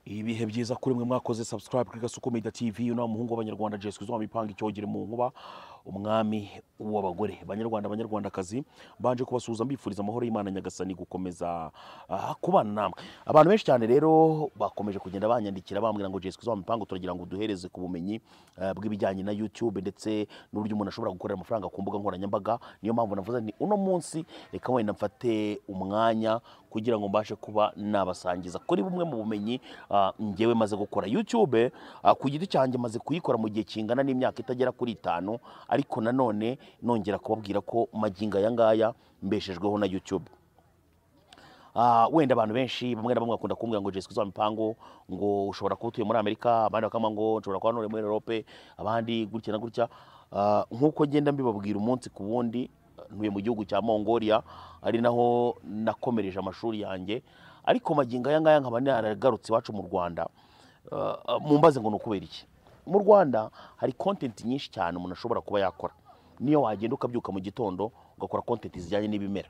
ibihe byiza kuri mwe mwakoze subscribe kuri gasuko media tv uno muhungu w'abanyarwanda jesus kristo wamipanga icyogere mu nkuba umwami w'abagore banyarwanda banyarwandakazi mbanje kubasuhuza mbifuriza amahoro y'imana nyagasani gukomeza ah, kubana namwe abantu benshi cyane rero bakomeje kugenda banyandikira bambwira ngo jesus kristo wamipanga turagira ngo duhereze ku bumenyi ah, bw'ibijyanye na youtube ndetse n'uburyo umuntu ashobora gukorera amafaranga ku mbuga nkoranyambaga niyo mpamvu navuze nti uno munsi reka wenda mfate umwanya kugira ngo mbashe kuba nabasangiza kuri bumwe mu bumenyi ah, njyewe maze gukora youtube ah, ku giti cyanjye maze kuyikora mu gihe kingana n'imyaka itagera kuri itanu ariko nanone nongera kubabwira ko magingo aya ngaya mbeshejweho na youtube Ah, wenda abantu benshi bamwe na bamwe bakunda kumbwira ngo Jesus Kristo mipango ngo ushobora kuba utuye muri Amerika abandi bakama ngo nshobora kuba ntuye muri Europe abandi gutya na gutya Ah, nk'uko ngenda mbibabwira umunsi ku wundi ntuye mu gihugu cya Mongolia ari naho nakomereje amashuri yanjye ariko magingo aya ngaya nkaba naragarutse iwacu mu Rwanda Ah, ah, mumbaze ngo ni ukubera iki mu Rwanda hari content nyinshi cyane umuntu ashobora kuba yakora niyo wagenda ukabyuka mu gitondo ugakora content zijyanye n'ibimera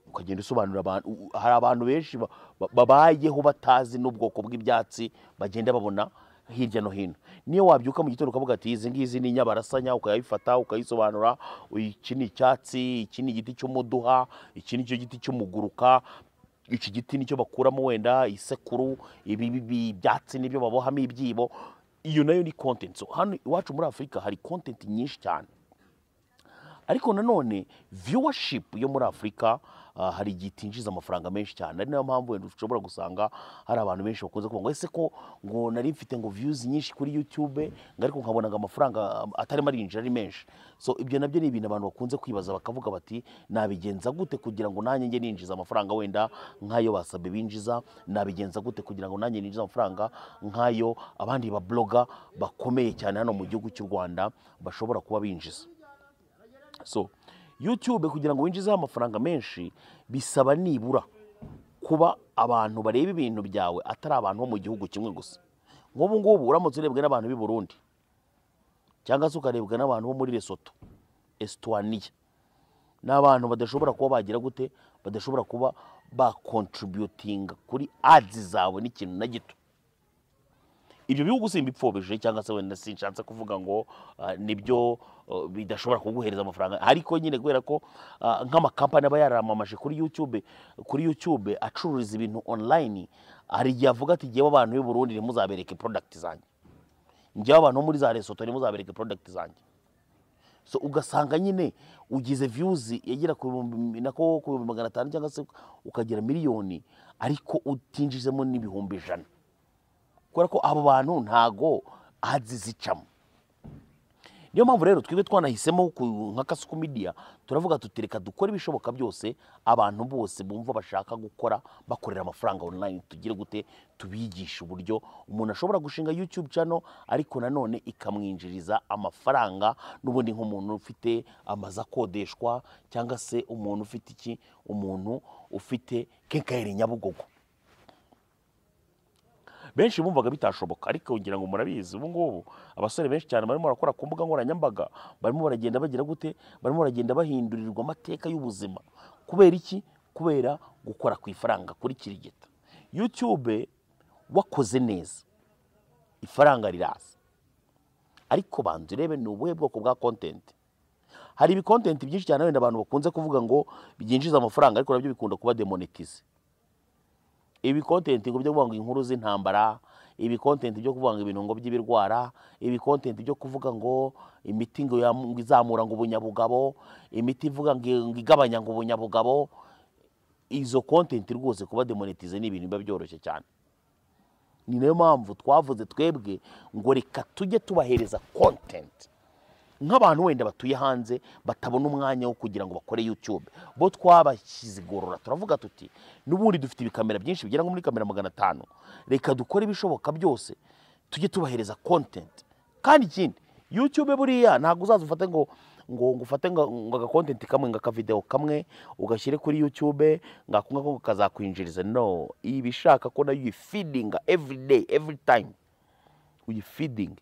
ukagenda usobanurira abantu u- hari abantu benshi ba- ba- babayeho batazi n'ubwoko bw'ibyatsi bagenda babona hirya no hino niyo wabyuka mu gitondo ukavuga ati izi ngizi ni inyabarasanya ukayifata ukayisobanura uyu- iki ni icyatsi iki ni igiti cy'umuduha iki ni cyo giti cy'umuguruka iki giti nicyo bakuramo wenda isekuru ibi ibi ibyatsi nibyo babohamo ibyibo iyo nayo ni content so hano iwacu muri afurika hari content nyinshi cyane ariko nanone viewership yo muri afurika ah, hari igihe itinjiza amafaranga menshi cyane ari nayo mpamvu wenda ushobora gusanga hari abantu benshi bakunze kuvuga ngo ese ko ngo nari mfite ngo views nyinshi kuri youtube ngo ariko nkabona ngo amafaranga ah, atarimo arinjira ari menshi so ibyo nabyo ni ibintu abantu bakunze kwibaza bakavuga bati nabigenza gute kugira ngo nanjye njye ninjiza amafaranga wenda nk'ayo basabye binjiza nabigenza gute kugira ngo nanjye ninjize amafaranga nk'ayo abandi babloga bakomeye cyane hano mu gihugu cy'u rwanda bashobora kuba binjiza so youtube kugira ngo winjizeho amafaranga menshi bisaba nibura kuba abantu bareba ibintu byawe atari abantu bo mu gihugu kimwe gusa nk'ubu ngubu uramutse urebwa n'abantu b'i burundi cyangwa se ukarebwa n'abantu bo muri lesoto esitwaniya ni abantu badashobora kuba bagira gute badashobora kuba bakontributinga kuri adi zawe n'ikintu na gito ibyo bihugu simbipfobije cyangwa se wenda sinshatse kuvuga ngo ah, nibyo ah, bidashobora kuguhereza amafaranga ariko nyine kubera ko ah, nk'amakampani aba yaramamaje kuri youtube kuri youtube acururiza ibintu online hari igihe avuga ati jyewe abantu b'i burundi ntimuzabereke product zanjye njyewe abantu bo muri za resoto ntimuzabereke product zanjye so ugasanga nyine ugize views yagera ku bihumbi nako ku bihumbi magana atanu cyangwa se ukagira miliyoni ariko utinjijemo n'ibihumbi ijana kubera ko abo bantu ntago azi zicamo niyo mpamvu rero twebwe twanahisemo ku- nka kasuku media turavuga tutireka dukore ibishoboka byose abantu bose bumva bashaka gukora bakorera amafaranga online tugire gute tubigisha uburyo umuntu ashobora gushinga youtube channel ariko nanone ikamwinjiriza amafaranga n'ubundi nk'umuntu ufite amazu akodeshwa cyangwa se umuntu ufite iki umuntu ufite kenkayeri nyabugogo benshi bumvaga bitashoboka ariko ngira ngo murabizi ubu ngubu abasore benshi cyane barimo barakora ku mbuga nkoranyambaga barimo baragenda bagira gute barimo baragenda bahindurirwa amateka y'ubuzima kubera iki kubera gukora ku ifaranga kuri kirigita youtube wakoze neza ifaranga riraza ariko banza urebe ni ubuhe bwoko bwa content hari ibikontenti byinshi cyane wenda abantu bakunze kuvuga ngo byinjiza amafaranga ariko nabyo bikunda kuba demonetize ibi kontenti ngo byo kuvuga ngo inkuru z'intambara ibi kontenti byo kuvuga ngo ibintu ngo by'ibirwara ibi kontenti byo kuvuga ngo imiti ngo yam- ngo izamura ngo ubunyabugabo imiti ivuga ngo ngo igabanya ngo ubunyabugabo izo kontenti rwose kuba demonetize ni ibintu biba byoroshye cyane ni nayo mpamvu twavuze twebwe ngo reka tujye tubahereza kontenti nk'abantu wenda batuye hanze batabona umwanya wo kugira ngo bakore youtube bo twabashyize igorora turavuga tuti n'ubundi dufite ibikamera byinshi bigera nko muri kamera magana atanu reka dukore ibishoboka byose tujye tubahereza content kandi ikindi youtube buriya ntabwo uzaza ufate ngo ngo ngo ufate ngo ngo agakontenti kamwe ngo akavidewo kamwe ugashyire kuri youtube ngako ngako kazakwinjiriza no iba ishaka ko nayo uyifidinga every day every time uyifidinga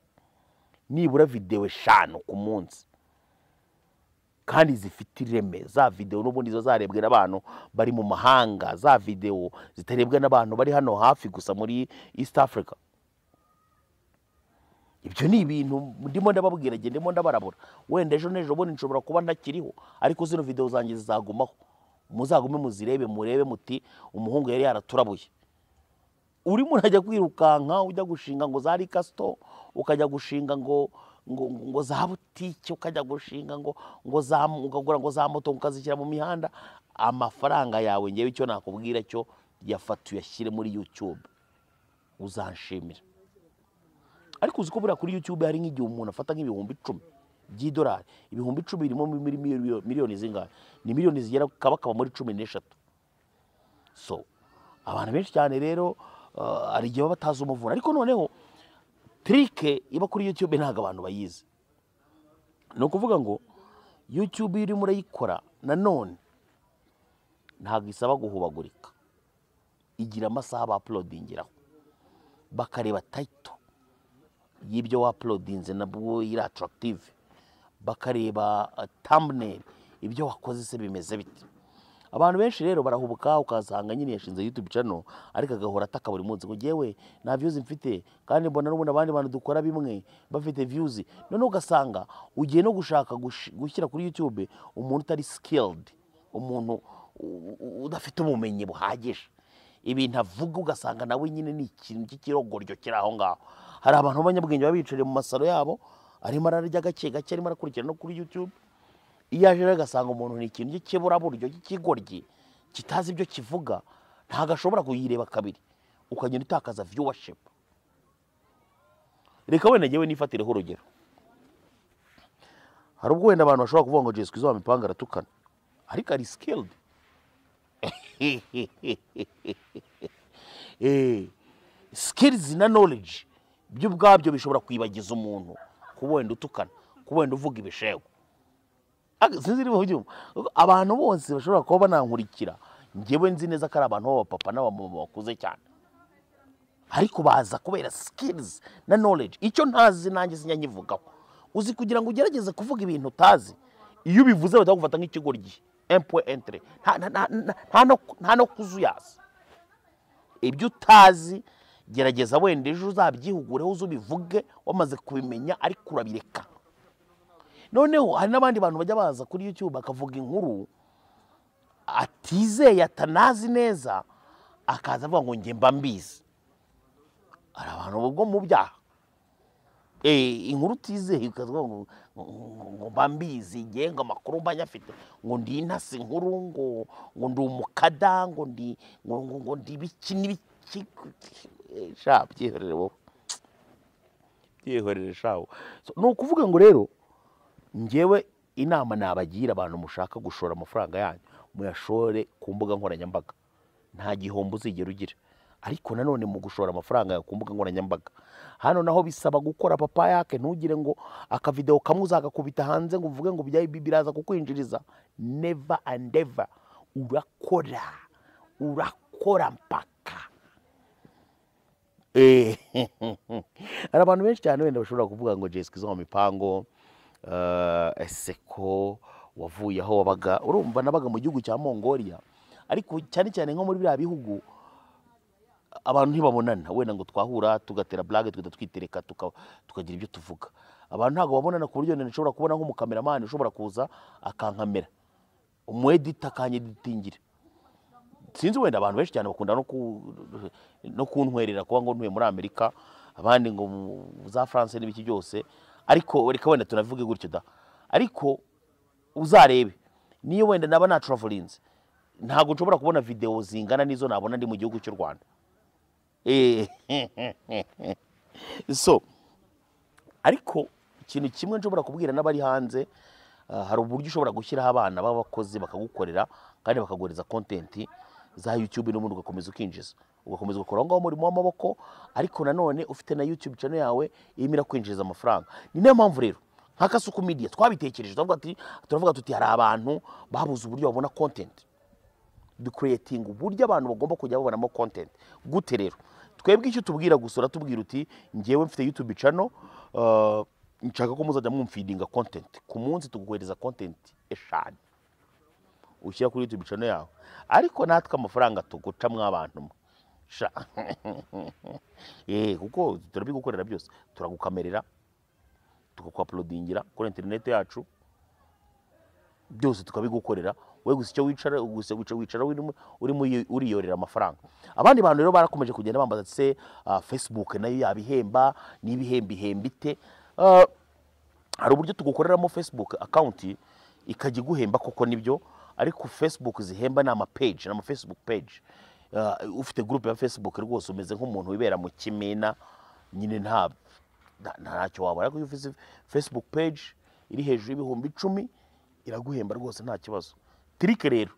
nibura videwo eshanu ku munsi kandi zifite ireme za videwo n'ubundi ziba zarebwe n'abantu bari mu mahanga za videwo zitarebwa n'abantu bari hano hafi gusa muri east africa ibyo ni ibintu ndimo ndababwira njye ndimo ndabarabura wenda ejo n'ejo bundi nshobora kuba ntakiriho ariko zino videwo zanjye zizagumaho muzagume muzirebe murebe muti umuhungu yari yaraturabuye urimo urajya kwirukanka ujya gushinga ngo za rikasito ukajya gushinga ngo ngo ngo za butike ukajya gushinga ngo ngo za ukagura ngo za moto ukazishyira mu mihanda amafaranga yawe ngewe icyo nakubwira cyo yafata uyashyire muri yutube uzanshimira ariko uzi ko buriya kuri yutube hari nk'igihe umuntu afata nk'ibihumbi icumi by'idolari ibihumbi icumi birimo mil- mil- miliyoni zingahe ni miliyoni zigera kabakaba muri cumi n'eshatu so abantu benshi cyane rero uh, hari igihe baba batazi umuvura ariko noneho tirike iba kuri yutube ntabwo abantu bayizi ni ukuvuga ngo yutube iyo urimo urayikora nanone ntabwo isaba guhubagurika igira amasaha bapulodingiraho bakareba tayito y'ibyo wapulodinze nabwo iri atarakitive bakareba tamuneri ibyo wakoze se bimeze bite abantu benshi rero barahubuka ukasanga nyine yashinze yutube cano ariko agahora ataka buri munsi ngo ngewe nta viyuzi mfite kandi mbona n'ubundi abandi bantu dukora bimwe bafite viyuzi noneho ugasanga ugiye no gushaka gush- gushyira kuri yutube umuntu utari sikilidi umuntu u- u- udafite ubumenyi buhagije ibintu avuga ugasanga nawe nyine ni ikintu cy'ikirogoryo kiri aho ngaho hari abantu b'abanyabwenge baba bicariye mu masaro yabo arimo ararya gake gake arimo arakurikira no kuri yutube iyo aje rero agasanga umuntu ni ikintu cy'ikiburaburyo cy'ikigoryi kitazi ibyo kivuga ntabwo ashobora kuyireba kabiri ukagenda utakaza viyuwashipu reka wenda ngewe nifatireho urugero hari ubwo wenda abantu bashobora kuvuga ngo jesu izo mipanga aratukana ariko ari sikilidi sikilizi na noleji byo ubwabyo bishobora kwibagiza umuntu kuba wenda utukana kuba wenda uvuga ibishego Ag- sinzi niba ubyumva abantu bose bashobora kuba banankurikira ngewe nzi neza ko ari abantu b'abapapa n'abamama bakuze cyane ariko baza kubera sikilizi na noleji icyo ntazi nanjye sinyanyivugaho uzi kugira ngo ugerageze kuvuga ibintu utazi iyo ubivuze bahita bagufata nk'ikigoryi empuwe entire nta- nta- nta- nta- nta no- nta no kuzuyaza ibyo utazi gerageza wenda ejo uzabyihugureho uze ubivuge wamaze kubimenya ariko urabireka noneho hari n'abandi bantu bajya baza kuri yutube bakavuga inkuru atizeye atanazi neza akaza avuga ngo njye mba mbizi hari abantu ubwo mu byaha Eh, inkuru utizeye ukavuga ngo ngo- ngo mba mbizi ngenga amakuru mba nyafite ngo ndi intasi inkuru ngo ngo ndi umukada ngo ndi ngo ngo- ngo ndi ibiki n'ibiki Eh, sha byihorere wowe byihorere sha wowe. So, ni ukuvuga ngo rero ngewe inama nabagira abantu mushaka gushora amafaranga yanyu muyashore ku mbuga nkoranyambaga nta gihombo uzigera ugira ariko nanone mu gushora amafaranga yawe ku mbuga nkoranyambaga hano naho bisaba gukora papa yake ntugire ngo akavidewo kamwe uzagakubita hanze ngo uvuge ngo bya- bi- biraza kukwinjiriza neva andeva urakora urakora mpaka Eh, hari abantu benshi cyane wenda bashobora kuvuga ngo jesike izo mu mipango eh, ese ko wavuye aho wabaga urumva nabaga mu gihugu cya mongolia ariko cyane cyane nko muri biriya bihugu abantu ntibabonana wenda ngo twahura tugatera burage tugahita twitereka tuka- tukagira ibyo tuvuga abantu ntabwo babonana ku buryo nshobora kubona nk'umukameramani ushobora kuza akankamera umwedita akanyeditingira sinzi wenda abantu benshi cyane bakunda no ku- no kuntwerera kuba ngo ntuye muri amerika abandi ngo mu- za france n'ibiki byose ariko reka wenda tunavuge gutyo da ariko uzarebe niyo wenda naba naturavorinze ntabwo nshobora kubona videwo zingana n'izo nabona ndi mu gihugu cy'u rwanda Eh, so ariko ikintu kimwe nshobora kubwira n'abari hanze ah, hari uburyo ushobora gushyiraho abana b'abakozi bakagukorera kandi bakaguhereza kontenti za yutube n'ubundi ugakomeza ukinjiza ugakomeza ugakora aho ngaho umurimo w'amaboko ariko nanone ufite na yutube channel yawe irimo irakwinjiriza amafaranga ni nayo mpamvu rero nka kasuku media twabitekereje turavuga tuti turavuga tuti hari abantu babuze uburyo babona kontenti dukureyetinga uburyo abantu bagomba kujya babonamo content gute rero twebwe icyo tubwira gusa uratubwira uti ngewe mfite youtube channel uh, nshaka ko muzajya mwumfidinga kontenti ku munsi tuguhereza kontenti eshanu ushyira kuri yutube channel yawe ariko natwe amafaranga tuguca mw'abantu mwe sha eh kuko turabigukorera byose turagukamerera tukakuaploadingira kuri interineti yacu byose tukabigukorera we gusa icyo wicara gusa wicara wicara urimo- urimo uri- uriyorera amafaranga abandi bantu rero barakomeje kugenda bambaza ati se ah, facebook nayo yabihemba n'ibihemba ihemba ite Ah, hari uburyo tugukoreramo facebook account ikajya iguhemba koko nibyo ariko facebook zihemba ni amapage ni amafacebook page Uh, ufite groupe ya facebook rwose umeze nk'umuntu wibera mu kimina nyine nta nta- ntacyo wabona ariko iyo ufite facebook page iri hejuru y'ibihumbi icumi iraguhemba rwose nta kibazo tirike rero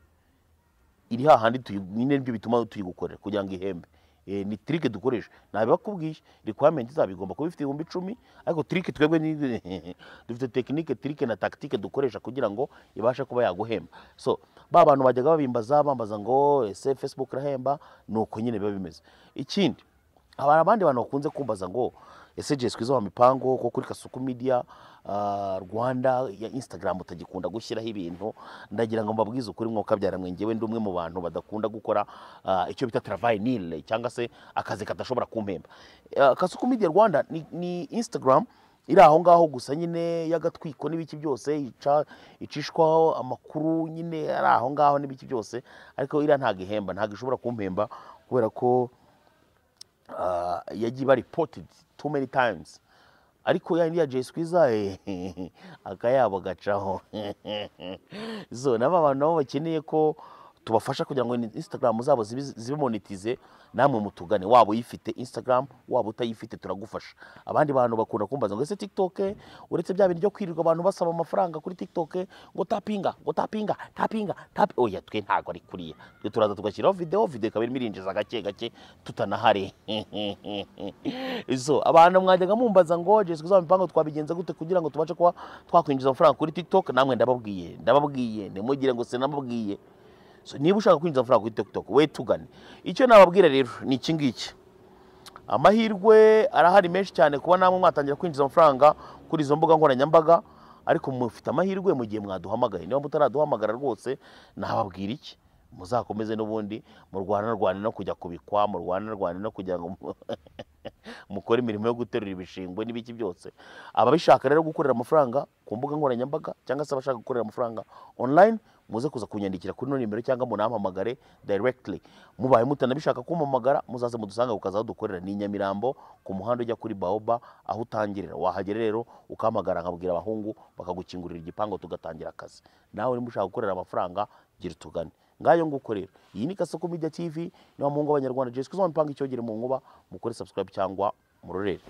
iri hahandi tuyi- nyine nibyo bituma tuyigukorera kugira ngo ihembe Eh, ni tirike dukoresha ntabibakubwiye requirement zabo igomba kuba ifite ibihumbi icumi ariko tirike twebwe ni- dufite tekinike tirike na tactique dukoresha kugira ngo ibashe kuba yaguhemba so ba bantu bajyaga babimbaza bambaza ngo ese facebook irahemba ni uko nyine biba bimeze ikindi hari abandi bantu bakunze kumbaza ngo ese jesi kwiza wa mipango ko kuri kasuku media ah, rwanda ya instagram utagikunda gushyiraho ibintu ndagira ngo mbabwize ukuri mwuka byaramwe ngewe ndi umwe mu bantu badakunda gukora ah, icyo bita travail nil cyangwa se akazi kadashobora kumpemba Ah, kasuku media rwanda ni, ni instagram iri aho ngaho gusa nyine y'agatwiko n'ibiki byose ica icishwaho amakuru nyine ari aho ngaho n'ibiki byose ariko iriya ntabwo ihemba ntabwo ishobora kumpemba kubera ko ah, yagiye iba reported too many times ariko ya yindi ya Jay Squeezer eh, akayabo gacaho so nabo abantu nabo bakeneye ko tubafasha kugira ngo Instagram zabo zibe zibe monetize namwe mutugane waba uyifite Instagram waba utayifite turagufasha abandi bantu bakunda kumbaza ngo ese TikTok uretse bya bintu byo kwirirwa abantu basaba amafaranga kuri TikTok ngo tapinga ngo tapinga tapinga tap oya twe ntago ari kuriya twe turaza tugashyiraho video video ikaba irimo irinjiza gake gake tutanahari so abantu mwajyaga mumbaza ngo Jessica uzaba mipango twabigenza gute kugira ngo tubashe kuba twakwinjiza amafaranga kuri TikTok namwe ndababwiye ndababwiye ntimugire ngo sinababwiye so niba ushaka kwinjiza amafaranga kuri TikTok we tugane icyo nababwira rero ni iki ngiki amahirwe arahari menshi cyane kuba namwe mwatangira kwinjiza amafaranga kuri izo mbuga nkoranyambaga ariko mufite amahirwe mu gihe mwaduhamagaye niba mutaraduhamagara rwose nababwira iki muzakomeze n'ubundi murwane rwane no kujya kubikwa murwane rwane no kugira ngo mu- mukore imirimo yo guterura ibishingwe n'ibiki byose ababishaka rero gukorera amafaranga ku mbuga nkoranyambaga cyangwa se abashaka gukorera amafaranga online muze kuza kunyandikira kuri ino nimero cyangwa munampamagare directly mubaye mutanabishaka kumpamagara muzaze mudusange kukaza aho dukorera ni i Nyamirambo ku muhanda ujya kuri Baoba aho utangirira wahagera rero ukahamagara nkabwira abahungu bakagukingurira igipangu tugatangira akazi nawe niba ushaka gukorera amafaranga gira utugane ngayo nguko rero iyi ni kasoko media tv niba muhungu abanyarwanda jesi kuzamupanga icyogere mu nkuba mukore subscribe cyangwa murorere